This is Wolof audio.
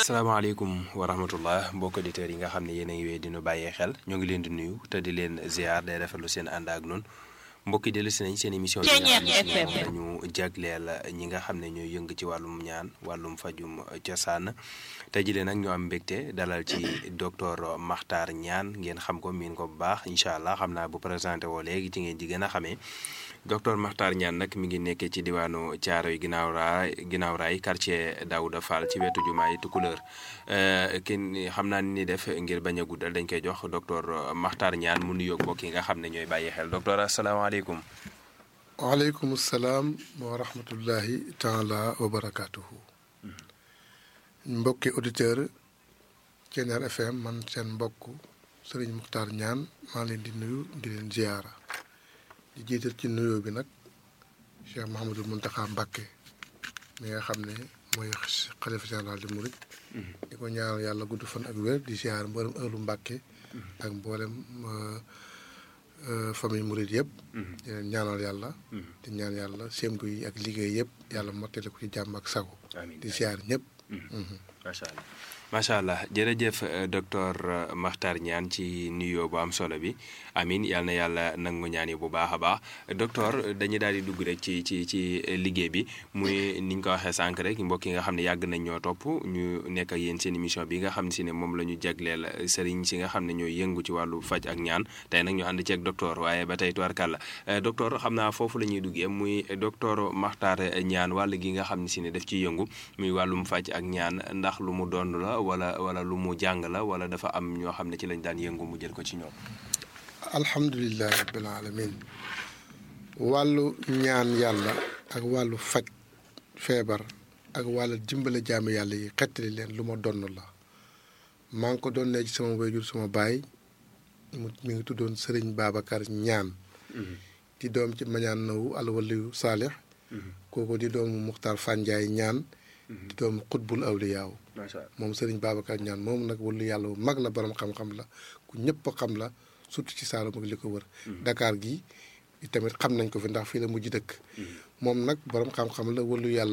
asalaamaaleykum wa rahmatullah mbokk auditeurs yi nga xam ne yéen a ngi wéy dinu bàyyee xel ñoo ngi leen di nuyu te di leen ziar day rafetlu seen ànd ak noonu mbokk yi dellu si nañ seen émission bi nga xam ne dañu jagleel ñi nga xam ne ñooy yëng ci wàllum ñaan wàllum fajum cosaan tey jii nag ñoo am mbégte dalal ci docteur Makhtar Niane ngeen xam ko miin ko bu baax incha allah xam naa bu présenté woo léegi ci ngeen di gën a xamee docteur Makhtar Niane nag mi ngi nekkee ci diwaanu Thiaroye ginnaaw raay ginnaaw raay quartier Daouda Fall ci wetu jumaay Tukulëër kenn xam naa ni def ngir bañ a guddal dañ koy jox docteur Makhtar Niane mu nuyoog mbokk yi nga xam ne ñooy bàyyi xel docteur asalaamaaleykum. waaleykum salaam wa rahmatullahi taala wa barakaatuhu. mbokki auditeur Thiéniere FM man seen mbokk Serigne Makhtar Niane maa leen di nuyu di leen ziyaara di jiital ci nuyoo bi nag Cheikh Mouhamadul Mountakha Mbacké mi nga xam ne mooy xalifa général di murit di ko ñaanal yàlla gudd fan ak wér di ziyaar mboolem ëllu Mbacké ak mboolem famille murit yëpp di leen ñaanal yàlla di ñaan yàlla sémtu yi ak liggéey yëpp yàlla mottali ko ci jàmm ak sago di ziyaar ñëpp macha allah macha allah jërëjëf docteur Makhtar Niane ci nuyoo bu am solo bi amin yal na yàlla nangu ñaan yi bu baax a baax docteur dañuy daal di dugg rek ci ci ci liggéey bi muy ni ñu ko waxee sànq rek mbokk yi nga xam ne yàgg nañ ñoo topp ñu nekk ak yéen seen émission bi nga xam ne si ne moom la ñu jagleel sëriñ si nga xam ne ñooy yëngu ci wàllu faj ak ñaan tey nag ñu ànd ci ak docteur waaye ba tey tubarkàlla docteur xam naa foofu la ñuy duggee muy docteur Makhtar Niane wàll gi nga xam ne si ne daf ciy yëngu muy wàllum faj ak ñaan ndax lu mu doon la wala wala lu mu jàng la wala dafa am ñoo xam ne ci lañ daan yëngu mu jël ko ci ñoom. alhamdulilah rabbil alamin wàllu ñaan yàlla ak wàllu faj feebar ak wàllu dimbale jaami yàlla yi xettali leen lu ma donn la maa ngi ko doon ne ci sama wayjur sama baay mu mi ngi tuddoon Sëriñ Babacar Ñaan di doom ci mañaan nawu alwaliyu saalix kooku di doomu Muxtaar Fanjaay ñaan di doomu xutbul awliyaaw moom Sëriñ Babacar Ñaan moom nag wàllu yàlla bu mag la borom xam-xam la ku ñëpp xam la surtout ci Saalum ak li ko wër. Dakar gi tamit xam nañ ko fi ndax fii la mujj dëkk. moom nag borom xam-xam la wàllu yàlla.